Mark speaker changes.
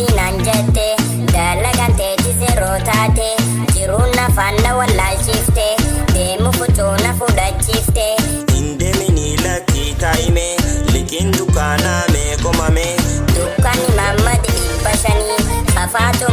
Speaker 1: miti naan jette dalagaan teetis yeroo taate jiruun afaan na wallaalchifte deemu fucuu na fudhachiifte.
Speaker 2: Indeemini lakkii taa'ime liqiin dukkaanaa meeqomame.
Speaker 1: Dukkaanni Mammad dhibba shanii fafaatu